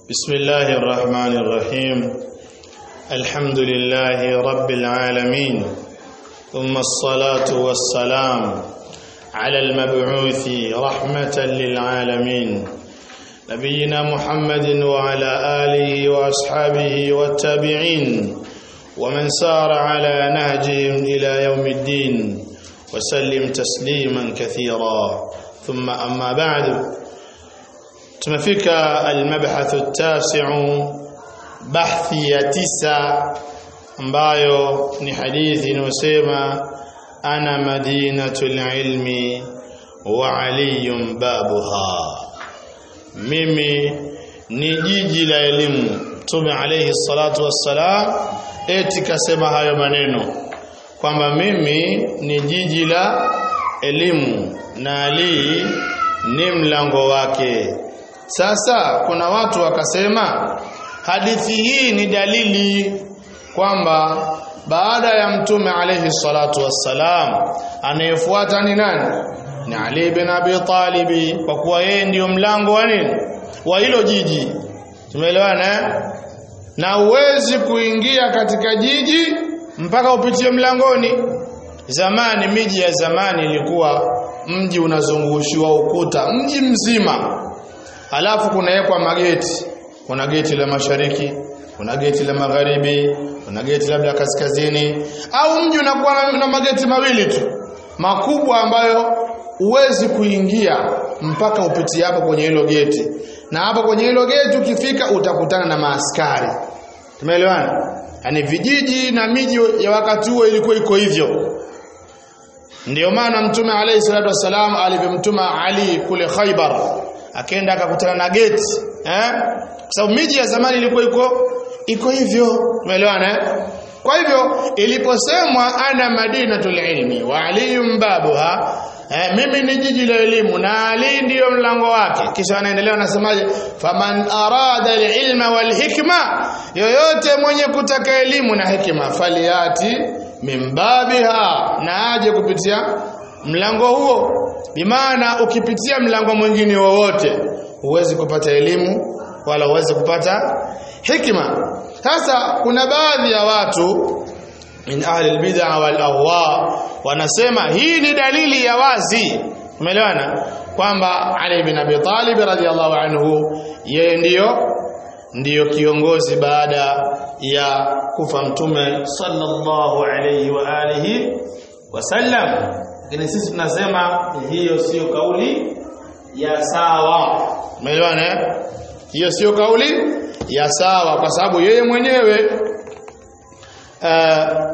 بسم الله الرحمن الرحيم الحمد لله رب العالمين ثم الصلاة والسلام على المبعوث رحمة للعالمين نبينا محمد وعلى آله وأصحابه والتابعين ومن سار على نهجهم إلى يوم الدين وسلم تسليما كثيرا ثم أما بعد tumefika almabhathu tasiu bahthi ya tisa ambayo ni hadithi inayosema ana madinatul ilmi wa aliyun babuha mimi ni jiji la elimu mtume alayhi salatu wassalam eti kasema hayo maneno kwamba mimi ni jiji la elimu na ali ni mlango wake sasa kuna watu wakasema hadithi hii ni dalili kwamba baada ya mtume alayhi salatu wassalam anayefuata ni nani? Ni Ali bin Abi Talib kwa kuwa yeye ndiyo mlango wa nini? Wa hilo jiji. Tumeelewana? Na uwezi kuingia katika jiji mpaka upitie mlangoni. Zamani miji ya zamani ilikuwa mji unazungushiwa ukuta mji mzima alafu kunawekwa mageti kuna geti la mashariki kuna geti la magharibi kuna geti labda kaskazini au mji unakuwa na, na mageti mawili tu makubwa ambayo huwezi kuingia mpaka upitie hapo kwenye hilo geti na hapo kwenye hilo geti ukifika utakutana na maaskari tumeelewana yani vijiji na miji ya wakati huo ilikuwa iko hivyo ndio maana mtume alayhi salatu wasalam alivyomtuma Ali kule Khaibar akaenda akakutana na geti eh kwa sababu miji ya zamani ilikuwa iko iko hivyo umeelewana eh kwa hivyo iliposemwa ana madinatul ilmi wa aliyum babuha eh, mimi ni jiji la elimu na ali ndiyo mlango wake kisha anaendelea anasemaje faman arada alilma walhikma yoyote mwenye kutaka elimu na hikima faliati mimbabiha na aje kupitia mlango huo bimaana ukipitia mlango mwingine wowote huwezi kupata elimu wala huwezi kupata hikima sasa kuna baadhi ya watu min ahli albid'a wal ahwa wanasema hii ni dalili ya wazi umeelewana kwamba Ali bin Abi Talib radhiyallahu anhu yeye ndiyo ndiyo kiongozi baada ya kufa mtume sallallahu alayhi wa alihi wasallam lakini sisi tunasema hiyo sio kauli ya sawa umeelewana hiyo sio kauli ya sawa kwa sababu yeye mwenyewe uh,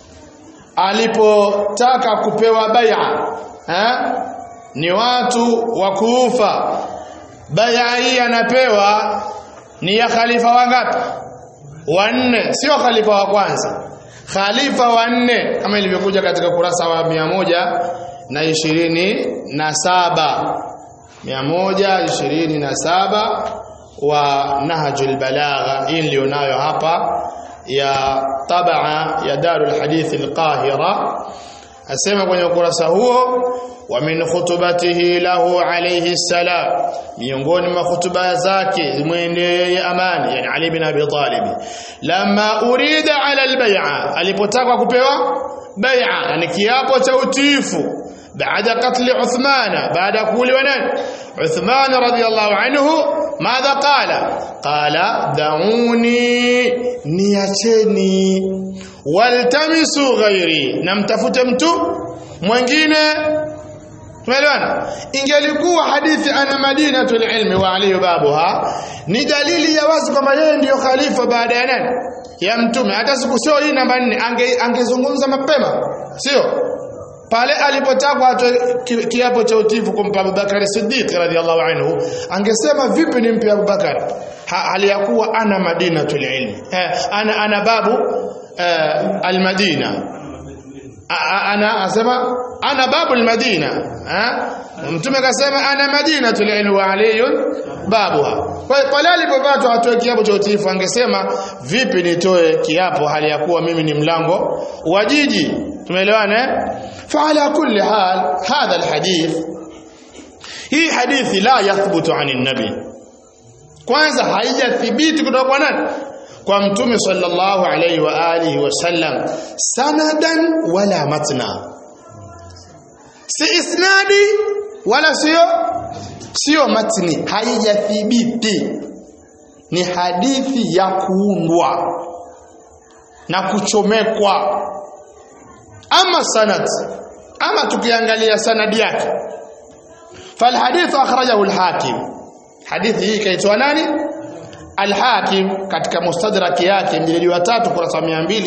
alipotaka kupewa bai'a eh ni watu wa kuufa bai'a hii anapewa ni ya khalifa wangapi wanne sio khalifa wa kwanza khalifa wanne kama ilivyokuja katika kurasa wa mia moja na ishirini na saba mia moja ishirini na saba wa Nahjul Balagha hii nilionayo hapa ya tabaa ya Darul Hadith Al-Qahira asema kwenye ukurasa huo wa min khutubatihi lahu alayhi salam miongoni mwa hutuba zake mwendee amani yani Ali bin Abi Talib lama urida ala albay'a alipotaka kupewa bai'a yani kiapo cha utiifu baada katli Uthman baada kuuliwa nani Uthman radiyallahu anhu madha qala qala dauni niacheni waltamisu ghairi namtafute mtu mwingine Tumeelewana? Ingelikuwa hadithi ana madinatul ilmi wa ali babuha ni dalili ya wazi kwamba yeye ndiyo khalifa baada ya nani? Ya mtume. Hata siku sio hii namba 4 ange angezungumza mapema. Sio? Pale alipotakwa atoe kiapo cha utifu kumpa Abubakar Siddiq radhiallahu anhu, angesema vipi nimpe Abubakar? Hali ya kuwa ana madinatul ilmi. Eh, ana ana babu eh, al-Madina ana asema ana babu almadina mtume akasema ana madinatul ilmi wa aliyun babuha kwa hiyo pale alipopatwa atoe kiapo cha utiifu angesema vipi nitoe kiapo hali ya kuwa mimi ni mlango wa jiji tumeelewana eh fa ala kulli hal hadha alhadith hii hadithi la yathbutu an nabi kwanza haijathibiti kutoka kwa nani kwa mtume sallallahu alaihi wa alihi wasallam sanadan wala matna si isnadi wala sio sio matni haijathibiti ni hadithi ya kuundwa na kuchomekwa ama sanad ama tukiangalia sanadi yake فالحديث أخرجه الحاكم حديث hii kaitwa nani Al-Hakim katika mustadrak yake mjilidi wa 3 kurasa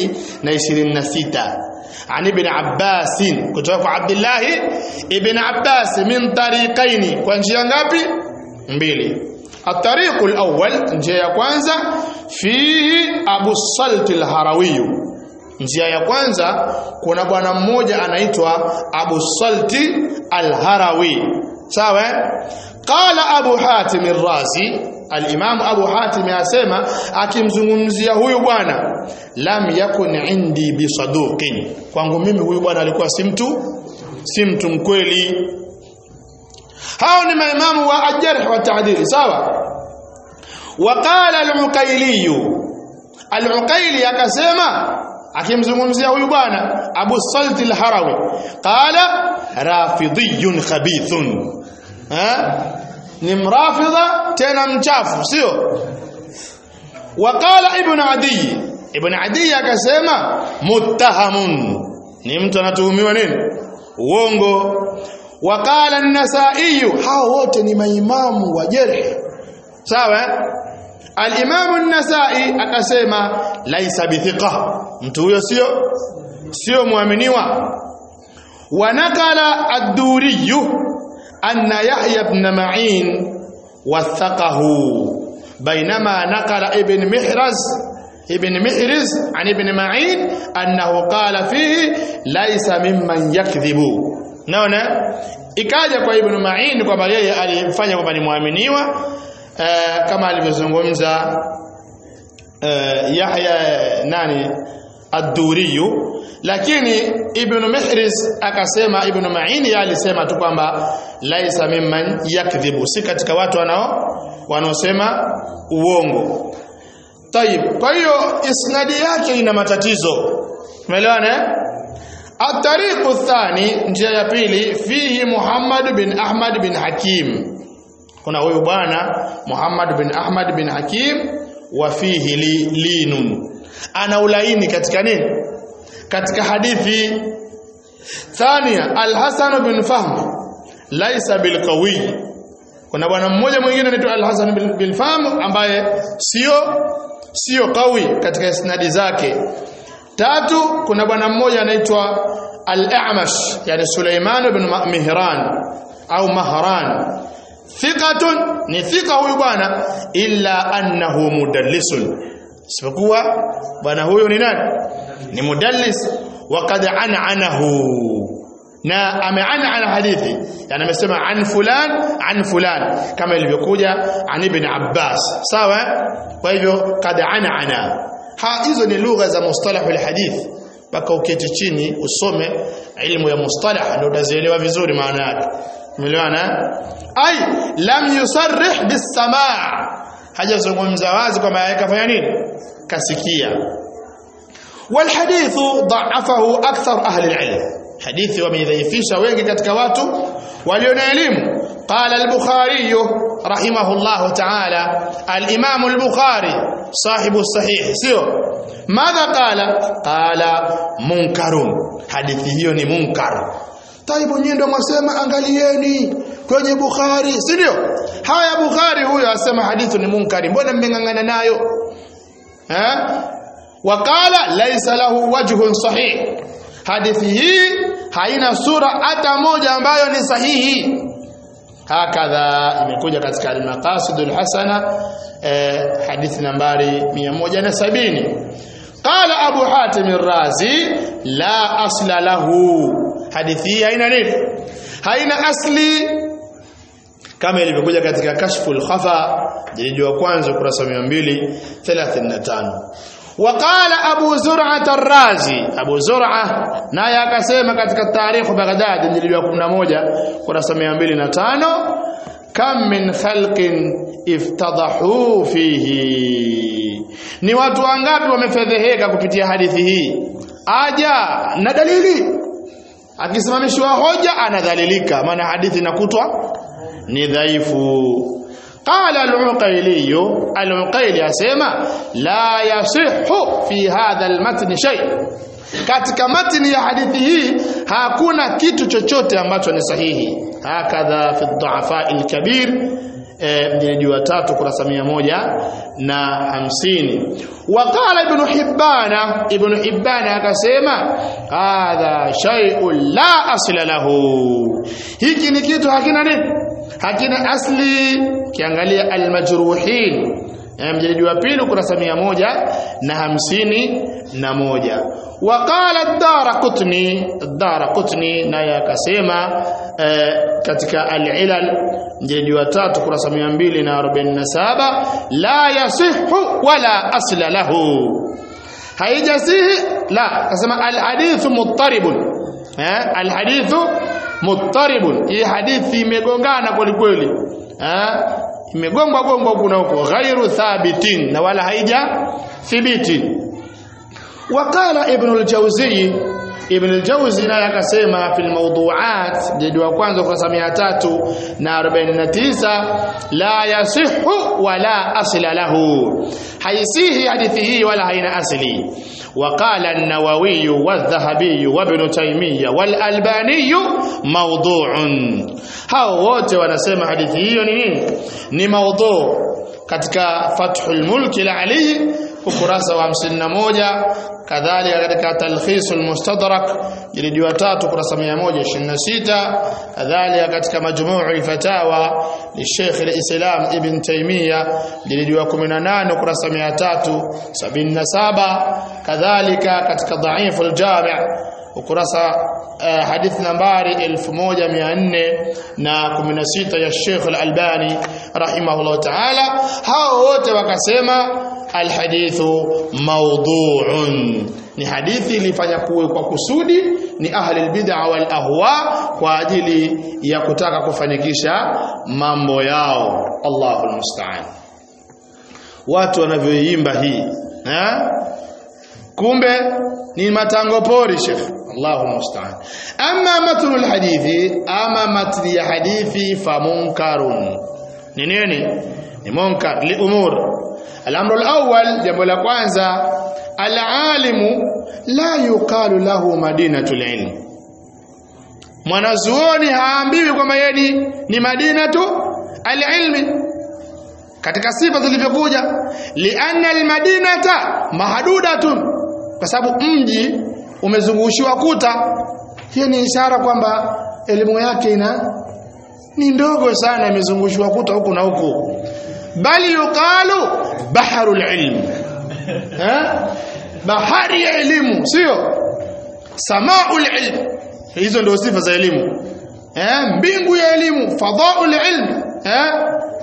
226 عن ابن عباس kutoka kwa Abdullah ibn Abbas min tariqaini kwa njia ngapi mbili الطريق الأول njia ya kwanza fihi Abu Salt al-Harawi njia ya kwanza kuna bwana mmoja anaitwa Abu Salt al-Harawi sawa qala Abu Hatim ar-Razi al-Imam Abu Hatim asema akimzungumzia huyu bwana lam yakun indi bisaduqin kwangu mimi huyu bwana alikuwa si mtu si mtu mkweli hao ni maimamu wa ajarh wa ta'dil sawa وقال العقيلي العقيلي akasema akimzungumzia huyu bwana Abu Salt al-Harawi qala rafidhiyun khabithun ha ni mrafidha tena mchafu sio waqala ibn adi ibn adi akasema muttahamun ni mtu anatuhumiwa nini uongo waqala an-nasai hao wote ni maimamu wa jarh sawa al-imam an-nasai akasema laisa bithiqa mtu huyo sio sio muaminiwa wanakala ad-duri anna yahya ibn ma'in wathaqahu بينما نقل ابن محرز ابن محرز عن ابن معين أنه قال فيه ليس ممن يكذب naona ikaja kwa ibn Ma'in kwamba yeye alifanya kwamba ni muaminiwa uh, kama alivyozungumza uh, Yahya nani ad-Duri lakini ibn Mihriz akasema ibn Ma'in yeye alisema tu kwamba laisa mimman yakdhibu si katika watu wanao wanaosema uongo Tayib kwa hiyo isnadi yake ina matatizo umeelewana الطريق الثاني njia ya pili fihi Muhammad bin Ahmad bin Hakim kuna huyu bwana Muhammad bin Ahmad bin Hakim wa fihi li, linun ana ulaini katika nini katika hadithi thania Al-Hasan bin Fahm laisa bil qawi kuna bwana mmoja mwingine anaitwa Al-Hasan bin, bin Fahm ambaye sio sio qawi katika isnadi zake tatu kuna bwana mmoja anaitwa al-A'mash yani Suleiman ibn Mihran au Mahran thiqatun ni thika huyu bwana illa annahu mudallisun isipokuwa bwana huyo ni nani ni mudallis waqad an'anahu na ameana hadithi yani amesema an fulan an fulan kama ilivyokuja an ibn Abbas sawa kwa hivyo kad an'ana ha hizo ni lugha za mustalahul hadith mpaka uketi chini usome ilmu ya mustalah ndio utazielewa vizuri maana yake umeelewana ai lam yusarrih bisamaa hajazungumza wazi kwamba yakafanya nini kasikia والحديث ضعفه اكثر اهل العلم حديث وميذيفisha wengi katika watu walio na elimu قال البخاري رحمه الله تعالى الامام البخاري صاحب الصحيح sio ماذا قال قال منكر hadithi hiyo ni munkar taibu nyinyi ndio mwasema angalieni kwenye Bukhari si ndio haya Bukhari huyo asema hadithi ni munkari mbona mmengangana nayo eh wakala laisa lahu wajhun sahih hadithi hii haina sura hata moja ambayo ni sahihi hakadha imekuja katika al-maqasidul hasana eh, hadithi nambari 170 قال ابو حاتم الرازي لا اصل له hadithi haina nini haina asli kama ilivyokuja katika kashful khafa jilidi wa kwanza ukurasa 235 وقال ابو زرعه الرازي ابو زرعه naye akasema katika tarikh Baghdad jilidi wa 11 kurasa 205 kam min khalqin iftadahu fihi ni watu wangapi wamefedheheka kupitia hadithi hii aja na dalili akisimamishwa hoja anadhalilika maana hadithi inakutwa ni dhaifu qala al-uqayli al-uqayli asema la yasihhu fi hadha al-matn shay katika matni ya hadithi hii hakuna kitu chochote ambacho ni sahihi hakadha fi dhu'afa al-kabir mjilidi wa tatu kurasa mia moja na hamsini waqala ibnu hibbana ibnu hibbana akasema hadha shay'un la asla lahu hiki ni kitu hakina nini hakina asli kiangalia almajruhin mjilidi wa pili kurasa mia moja na hamsini na moja waqala ad-daraqutni ad-daraqutni naye akasema katika al-ilal mjilidi wa tatu kurasa 247 la yasihu wala asla lahu haijasihi la akasema al-hadithu muttaribun eh al-hadithu muttaribun hii hadithi imegongana kweli kweli eh imegongwa gongwa huku na huko ghairu thabitin na wala haija thibiti waqala ibn al-jawzi ibn al-jawzi naye akasema fil mawdu'at jildi wa kwanza kurasa 349 la yasihu wala asla lahu haisihi hadithi hii wala haina asli وقال النووي والذهبي وابن تيمية والألباني موضوع hao wote wanasema hadithi hiyo ni nini ni maudhu katika Fathul Mulk la Ali ukurasa wa 51 kadhalika katika Talkhisul Mustadrak jilidi wa 3 ukurasa 126 kadhalika katika Majmu'ul Fatawa li Sheikh al-Islam Ibn Taymiyyah jilidi wa 18 ukurasa 377 kadhalika katika Dha'iful Jami' ukurasa uh, hadithi nambari 1416 ya Sheikh Al-Albani rahimahullah ta'ala hao wote wakasema alhadithu mawdu'un ni hadithi ilifanya kuwe kwa kusudi ni ahli albid'a wal ahwa kwa ajili ya kutaka kufanikisha mambo yao Allahu almusta'an watu wanavyoimba hii eh kumbe ni matango pori shekh Allahu musta'an amma matnu alhadithi ama matni ya hadithi fa munkarun ni nini ni munkar li umur الامر الاول jambo la kwanza alalimu la yuqalu lahu madinatul ilm mwanazuoni haambiwi kwamba yeye ni, ni madinatu alilmi katika sifa zilivyokuja lianna almadinata mahdudatun kwa sababu mji umezungushiwa kuta hiyo ni ishara kwamba elimu yake ina ni ndogo sana imezungushiwa kuta huku na huku bali yuqalu baharul ilm eh bahari ya elimu sio samaul ilm hizo ndio sifa za elimu eh mbingu ya elimu fadhaul ilm eh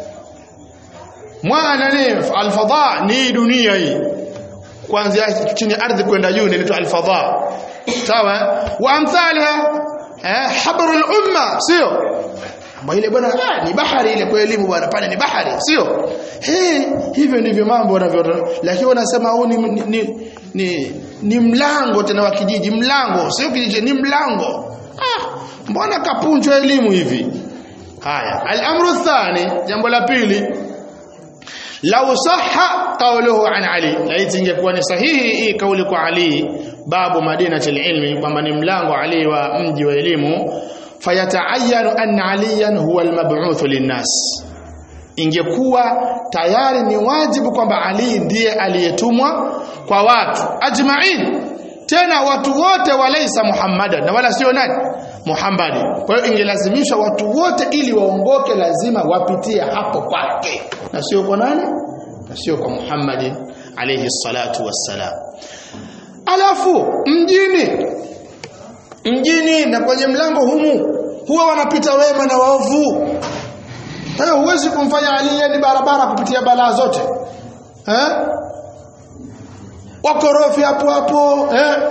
mwana ni alfadha ni dunia hii kuanzia chini ardhi kwenda juu inaitwa alfadha sawa wa amthaliha eh habrul umma sio Mbona ile bwana ah, ni bahari ile kwa elimu bwana pale ni bahari sio hey, hivyo ndivyo mambo yanavyo lakini wanasema huu ni, ni, ni, ni, ni mlango tena wa kijiji mlango sio kijiji ni mlango ah, mbona kapunjwa elimu hivi haya al-amru thani jambo la pili law sahha qawluhu an ali laiti ingekuwa ni sahihi hii kauli kwa ali babu madinatul ilmi kwamba ni mlango ali wa mji wa elimu fayataayanu anna aliyan huwa almab'uth linnas ingekuwa tayari ni wajibu kwamba ali ndiye aliyetumwa kwa watu ajma'in tena watu wote walaisa muhammadan na wala sio nani muhammadi kwa hiyo ingelazimisha watu wote ili waongoke lazima wapitie hapo kwake na sio kwa nani na sio kwa muhammadi alayhi salatu wassalam alafu mjini mjini na kwenye mlango humu huwa wanapita wema na waovu kwa hiyo huwezi kumfanya Ali ni barabara kupitia balaa zote eh wakorofi hapo hapo eh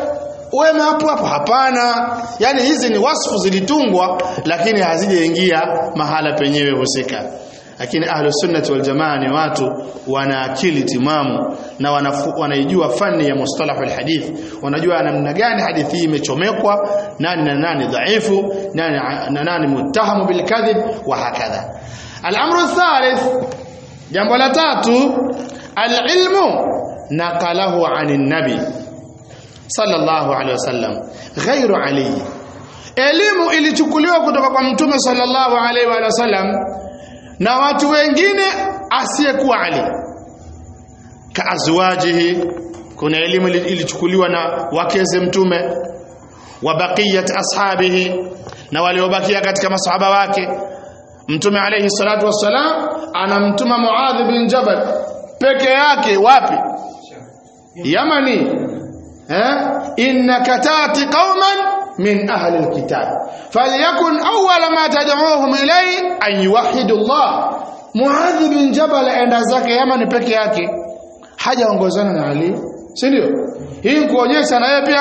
wema hapo hapo hapana yani hizi ni wasfu zilitungwa lakini hazijaingia mahala penyewe husika lakini ahlu sunnati wal jamaa ni watu wana akili timamu na wanafu, wanaijua fani ya mustalah al hadith wanajua namna gani hadithi hii imechomekwa nani na nani dhaifu nani na nani muttahamu bil kadhib wa hakadha al-amru thalith jambo la tatu al-ilmu naqalahu anin nabi sallallahu alaihi wasallam ghairu ali elimu ilichukuliwa kutoka kwa mtume sallallahu alaihi wa sallam na watu wengine asiyekuwa Ali kaazwajihi kuna elimu ilichukuliwa na wakeze mtume wa baqiyat ashabihi na waliobakia katika masahaba wake mtume alayhi salatu wassalam anamtuma Muadh bin Jabal peke yake wapi Yamani eh innaka tati qauman من أهل الكتاب فليكن أول ما تدعوهم إليه أن يوحدوا الله Muadh bin Jabal aenda zake Yaman peke yake hajaongozana na Ali si ndio hii kuonyesha na yeye pia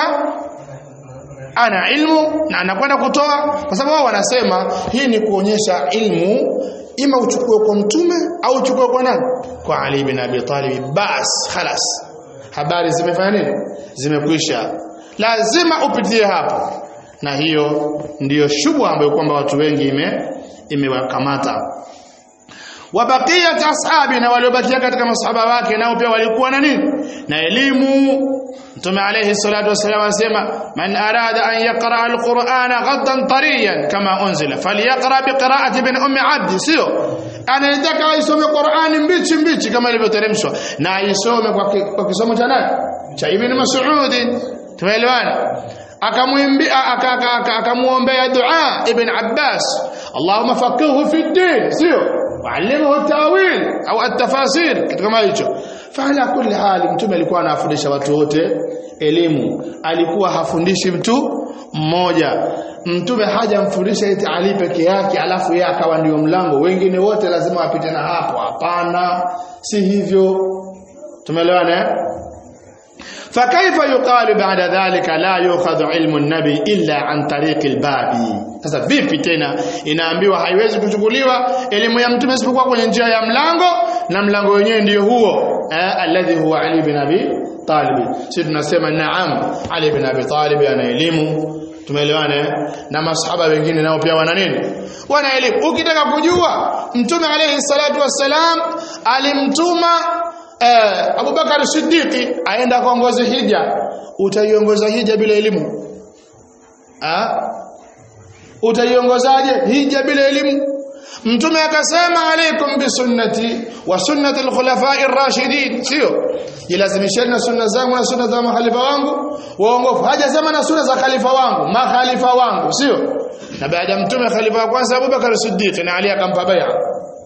ana ilmu na anakwenda kutoa kwa sababu wao wanasema hii ni kuonyesha ilmu ima uchukue kwa mtume au uchukue kwa nani kwa Ali bin Abi Talib bas khalas habari zimefanya nini zimekwisha lazima upitie hapo na hiyo ndiyo shubha ambayo kwamba watu wengi ime imewakamata wabaqiyat ashabi na waliobakia katika masahaba wake nao pia walikuwa na nini na elimu mtume alayhi salatu wasallam anasema man arada an yaqra alqur'ana ghaddan tariyan kama unzila falyaqra biqira'ati bin ummi abd sio anayetaka aisome Qur'ani mbichi mbichi kama ilivyoteremshwa na aisome kwa, kwa kisomo cha nani cha ibn mas'ud tumeelewana akamwimbia akamuombea dua ibn Abbas Allahumma faqihu fi din sio wa'allimhu tawil au at-tafasir kitu kama hicho fala kulli hali mtume alikuwa anafundisha watu wote elimu alikuwa hafundishi mtu mmoja mtume hajamfundisha eti Ali peke yake alafu yeye akawa ndio mlango wengine wote lazima wapite na hapo hapana si hivyo tumeelewana eh فكيف يقال بعد ذلك لا يؤخذ علم النبي الا عن طريق الباب sasa vipi tena inaambiwa haiwezi kuchukuliwa elimu ya mtume isipokuwa kwenye njia ya mlango na mlango wenyewe ndio huo eh, alladhi huwa ali bin abi talib sisi tunasema naam ali bin abi talib ana elimu tumeelewana na masahaba wengine nao pia wana nini wana elimu ukitaka kujua mtume alayhi salatu wassalam alimtuma eh, Abubakar Siddiqi aenda kuongoza hija utaiongoza hija bila elimu ah utaiongozaje hija bila elimu mtume akasema alaikum bisunnati wa sunnati alkhulafa'i ar-rashidin sio jilazimisheni na sunna zangu na sunna za mahalifa wangu waongofu hajasema na sunna za khalifa wangu makhalifa wangu sio na baada ya mtume khalifa wa kwanza Abubakar Siddiq na Ali akampa bai'a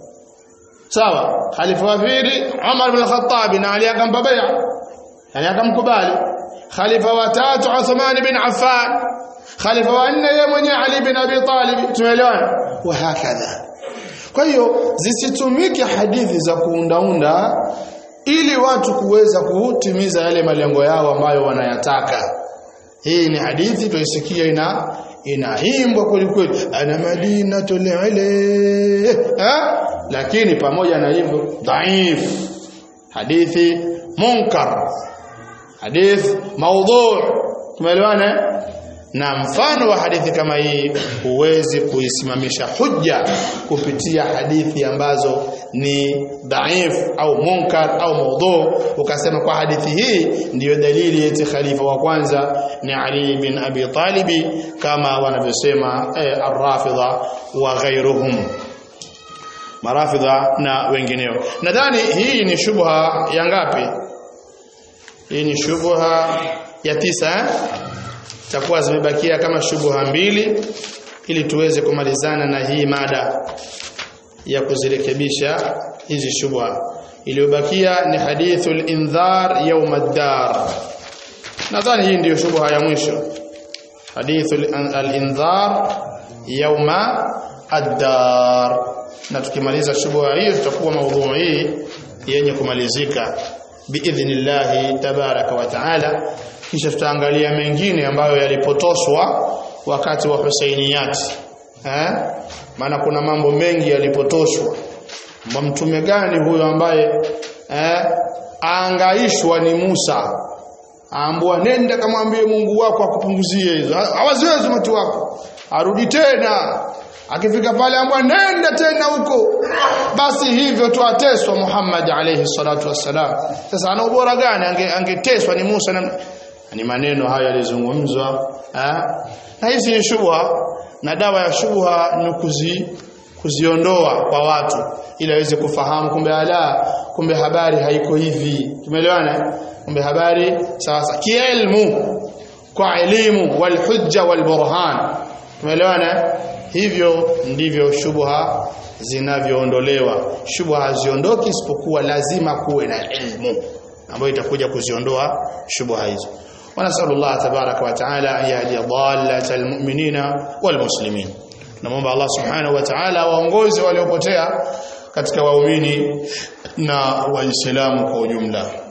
sawa khalifa wa pili Umar bin Khattab na Ali akampa bai'a yani akamkubali khalifa wa tatu Uthman bin Affan khalifa wa nne yeye mwenyewe Ali bin Abi Talib tumeelewana wa hakadha kwa hiyo zisitumike hadithi za kuundaunda ili watu kuweza kutimiza yale malengo yao ambayo wanayataka hii ni hadithi tuisikia ina inaimbwa kweli kweli ana madinatul ile ha lakini pamoja na hivyo dhaif hadithi munkar hadith maudhu tumeelewana na mfano wa hadithi kama hii huwezi kuisimamisha hujja kupitia hadithi ambazo ni dhaif au munkar au maudhu ukasema kwa hadithi hii ndiyo dalili eti khalifa wa kwanza ni Ali bin Abi Talibi kama wanavyosema eh, ar-Rafidha wa ghairuhum marafidha na wengineo nadhani hii ni shubha ya ngapi hii ni shubha ya tisa eh? takuwa zimebakia kama shubha mbili ili tuweze kumalizana na hii mada ya kuzirekebisha hizi shubha iliyobakia ni hadithul indhar yawm ad-dar nadhani hii ndiyo shubha ya mwisho hadithul al-indhar yawma ad-dar na tukimaliza shubha hiyo tutakuwa maudhui hii yenye kumalizika biidhnillahi tabaraka wa taala kisha tutaangalia mengine ambayo yalipotoshwa wakati wa Husainiyati eh maana kuna mambo mengi yalipotoshwa mtume gani huyo ambaye eh aangaishwa ni Musa aambua nenda kamwambie Mungu wako akupunguzie hizo hawaziwezi watu wako arudi tena akifika pale ambwa nenda tena huko basi hivyo tu ateswa Muhammad alayhi salatu wassalam sasa ana ubora gani ange, angeteswa ni Musa na ni maneno hayo yalizungumzwa na hizi ni shubha na dawa ya shubha ni kuzi kuziondoa kwa watu ili aweze kufahamu kumbe ala kumbe habari haiko hivi tumeelewana kumbe habari sasa kielmu kwa elimu wal hujja wal burhan tumeelewana hivyo ndivyo shubha zinavyoondolewa shubha haziondoki isipokuwa lazima kuwe na ilmu ambayo itakuja kuziondoa shubha hizo ونسأل الله تبارك وتعالى أن يهدي ضالة المؤمنين والمسلمين tunamwomba Allah subhanahu wa ta'ala waongoze waliopotea katika waumini na waislamu kwa ujumla